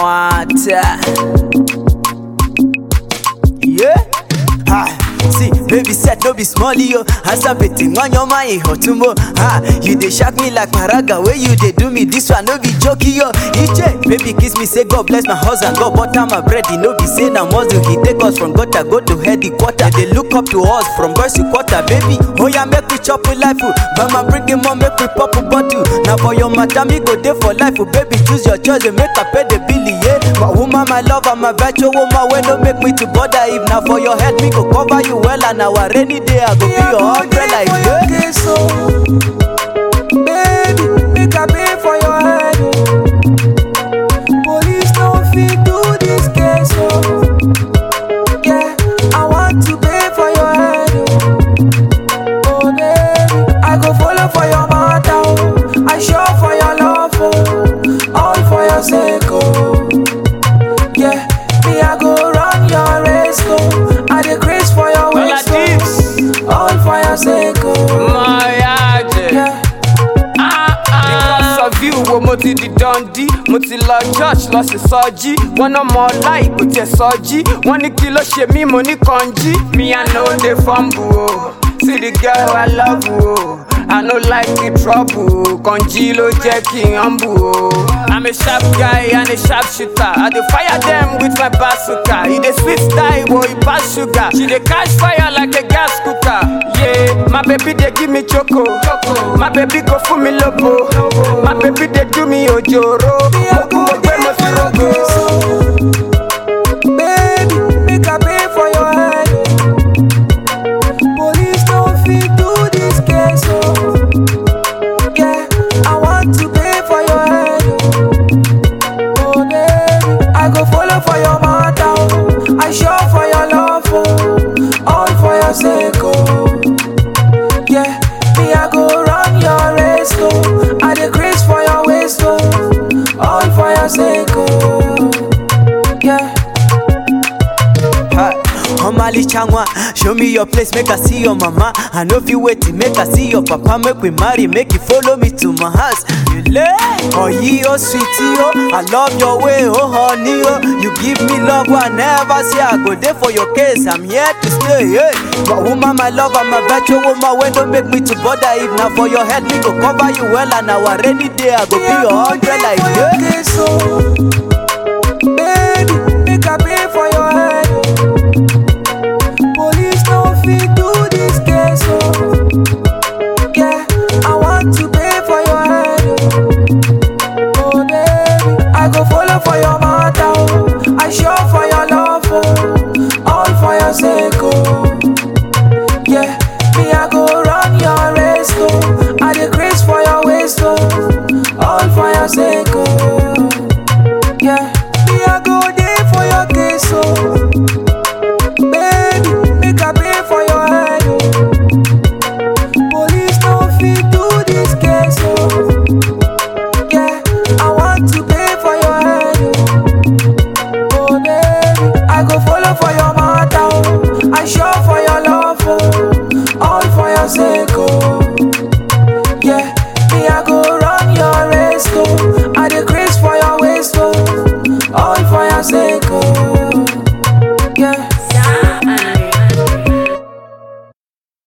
water. Yeah. Ha. See, baby said no be small yo. As I'm betting on your mind, hotumo. Ha, you dey shock me like paraga. Where you dey do me this one no be joke yo. EJ, baby kiss me say God bless my husband. God butter my bread. He no be say na muscle. He take us from gutter go to head the quarter. They look up to us from boys to quarter, baby. Oh yeah, make we chop with life. oh. Mama bring him on, make we pop a bottle. Now for your matter, me go there for life. Oh, baby, choose your choice and make I pay the bill, yeah. My woman, my lover, my virtual woman, when no make me to bother. If now for your head, me go cover you well, and our rainy day, I go be your umbrella, yeah. Baby, make I pay for your head. oh. Police don't fit do this case, oh. Yeah, I want to pay for your head. Oh, oh baby, I go follow for your matter. Oh. I show for your love, oh. all for your sake, oh. Yeah, me I go run your race, oh. I decrease for your All waist, of this. oh. all for your sake, oh. Mọ̀yájẹ̀. Yeah. Because of you wo mo ti di dundee mo ti lọ church lọ sí sọjí wọn náà mọ láì kò tiẹ̀ sọjí wọn ní kí ló ṣe mí mo ní kànjí mi i no dey fumble o see the girl i love o i no like the trouble o kànjí ló jẹ́ kí n humble o. i'm a sharp guy and a sharp shooter i dey fire dem with my bazooka e dey sweet die but e pass sugar she dey catch fire like a gas cooker. Yeah, my baby dey give me choco. My baby go fún mi lobo. My baby dey do me ojoro. Mo kú mo gbé mo fi rogo. Baby, make I pay for your head. Police don't fit do this case, oh. Yeah, I want to pay for your head. Oh, baby, I go follow for your matter. Oh. I show for your love, oh. all for your sake, oh. Yeah, me I go run your race, oh. I decrease for your waist, oh. all for your sake, oh. Yeah. Hi, Omali Changwa, show me your place, make I see your mama. I know if you wait, make I see your papa, make we marry, make you follow me to my house. You lay, oh ye, oh sweetie, oh, I love your way, oh honey, oh, you give me love, I never see, I go there for your case, I'm here to stay, hey. My woman, my lover, my virtual woman, when don't make me to bother, if now for your head, me go cover you well, and our rainy day, I go be your umbrella, yeah. Baby, make I pay for your head. Police don't fit do this case, oh. Yeah, I want to pay for your head. Oh, baby, I go follow for your matter. Oh. I show for your love, oh. all for your sake, oh. Yeah, me I go run your race, oh. I decrease for your waist, oh. all for your sake, oh. Yeah, me I go there for your case, oh. Baby, make I pay for your head, oh. Police don't fit do this case, oh. Yeah, I want to pay for your head, oh. Oh, baby, I go follow for your matter, oh. I show for your love, oh. All for your sake, oh.